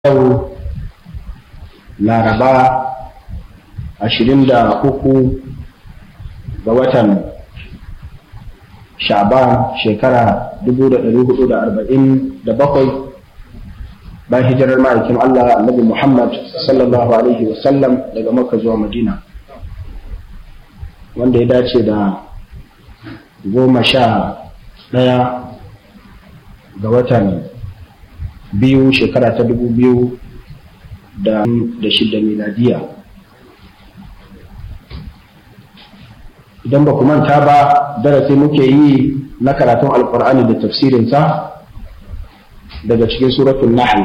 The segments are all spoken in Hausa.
yau laraba ashirin da uku ga watan sha'ban shekara dubu da ɗari hudu da arba'in da bakwai bayan hijirar ma'aikin Allah annabi Muhammad sallallahu alaihi wasallam daga makka zuwa madina wanda ya dace da goma sha ɗaya ga watan biyu shekara ta dubu biyu da shida miladiya idan ba ku manta ba darasi muke yi na karatun alkur'ani da tafsirinsa daga cikin suratun nahl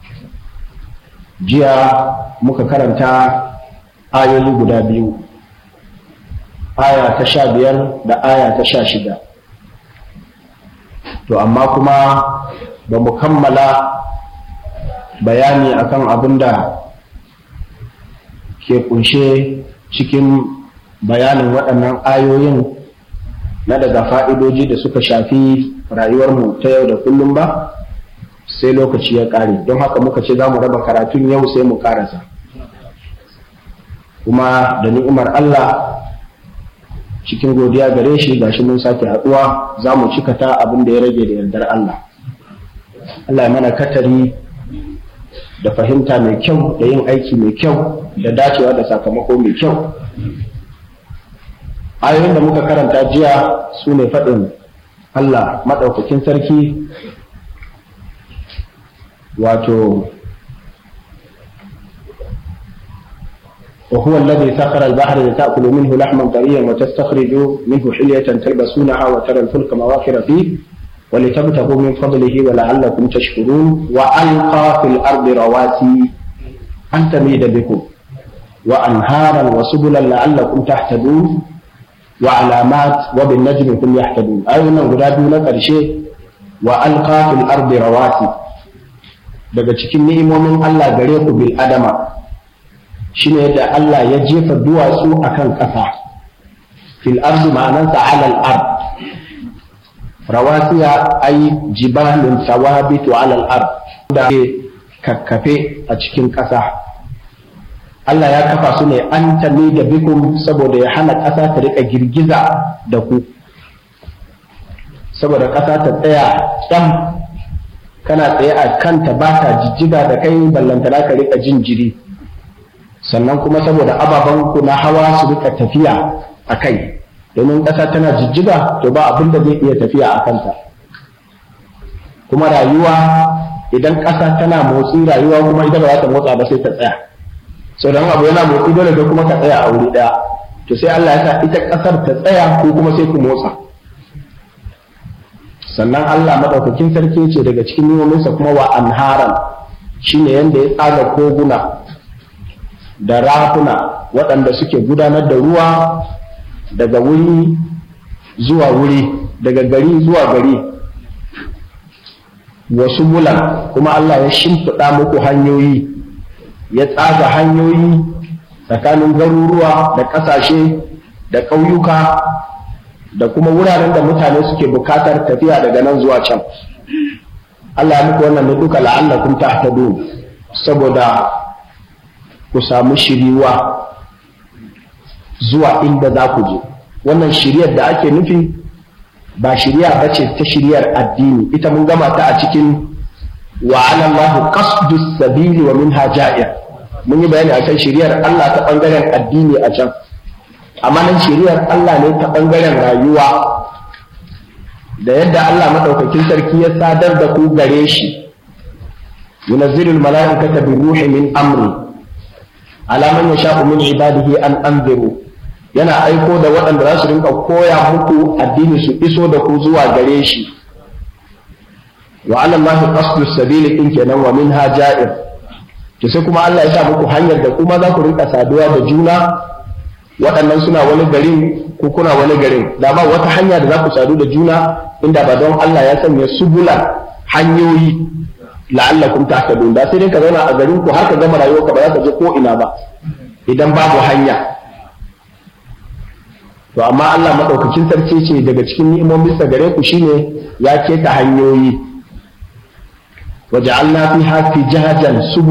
jiya muka karanta ayoyi guda biyu aya ta sha biyar da aya ta sha shida to amma kuma ba mu kammala bayani akan abin da ke kunshe cikin bayanin waɗannan ayoyin na daga fa'idoji da suka shafi rayuwarmu ta yau da kullum ba sai lokaci ya ƙare don haka muka ce za mu raba karatun yau sai mu ƙarasa kuma da ni'imar Allah cikin godiya gare shi gashi mun sake haɗuwa za mu cika ta abin da ya rage da yardar Allah Allah ya mana katari da fahimta mai kyau da yin aiki mai kyau da dacewa da sakamako mai kyau ayoyin da muka karanta jiya su ne faɗin Allah maɗaukakin sarki wato وهو الذي سخر البحر لتأكلوا منه لحما طريا وتستخرجوا منه حلية تلبسونها وترى الفلك مواخر فيه ولتبتغوا من فضله ولعلكم تشكرون وألقى في الأرض رواسي أن تميد بكم وأنهارا وسبلا لعلكم تهتدون وعلامات وبالنجم هم يهتدون أيضا غدادوا لك شيء وألقى في الأرض رواسي daga cikin ni'imomin Allah gare ku bil adama shine da Allah ya jefa duwatsu akan ƙasa fil ardi ma'anansa alal ard rawasiya ay jibalun sawabitu alal ard da kakkafe a cikin ƙasa Allah ya kafa su ne an tami da bikum saboda ya hana ƙasa ta rika girgiza da ku saboda ƙasa ta tsaya ɗan kana tsaye a kanta ba ta jijjiga da kai ballantana ka rika jin jiri sannan kuma saboda ababen ku na hawa su rika tafiya a kai domin ƙasa tana jijjiga to ba abin da zai iya tafiya a kanta kuma rayuwa idan ƙasa tana motsi rayuwa kuma ita ba za ta motsa ba sai ta tsaya sau don abu yana motsi dole da kuma ka tsaya a wuri ɗaya to sai Allah ya sa ita ƙasar ta tsaya ko kuma sai ku motsa sannan Allah maɗaukakin sarki ce daga cikin nimominsa kuma wa anharan shine yanda ya tsaga koguna da rafuna waɗanda suke gudanar da ruwa daga wuri zuwa wuri daga gari zuwa gari wasu bulan kuma Allah ya shimfiɗa muku hanyoyi ya tsaga hanyoyi tsakanin garuruwa da ƙasashe da ƙauyuka da kuma wuraren da mutane suke bukatar tafiya daga nan zuwa can Allah ya muku wannan ne duka la'allakum tahtadun saboda ku samu shiriwa zuwa inda za ku je wannan shiriyar da ake nufi ba shiriya ba ce ta shiriyar addini ita mun gama ta a cikin wa alallahu qasdu sabili wa minha ja'ir mun yi bayani akan shiriyar Allah ta bangaren addini a can amma nan shiriyar Allah ne ta bangaren rayuwa da yadda Allah madaukakin sarki ya sadar da ku gare shi yunazzilul mala'ikata bi ruhi min amri ala man yasha'u min ibadihi an anziru yana aiko da waɗanda za su rinka koya muku addini su iso da ku zuwa gare shi wa ala allahi qasdu sabili in kenan wa minha ja'ir to sai kuma Allah ya sa muku hanyar da kuma za ku rinka saduwa da juna waɗannan suna wani garin ko kuna wani garin da ba wata hanya da za ku sadu da juna inda ba don Allah ya sanya subula hanyoyi la'allakum tahtadun da sai dai ka zauna a garin ku har ka gama rayuwarka ba za ka je ko ina ba idan babu hanya to amma Allah madaukakin sarki ce daga cikin ni'imomin sa gare ku shine ya keta hanyoyi waja'alna fiha fijajan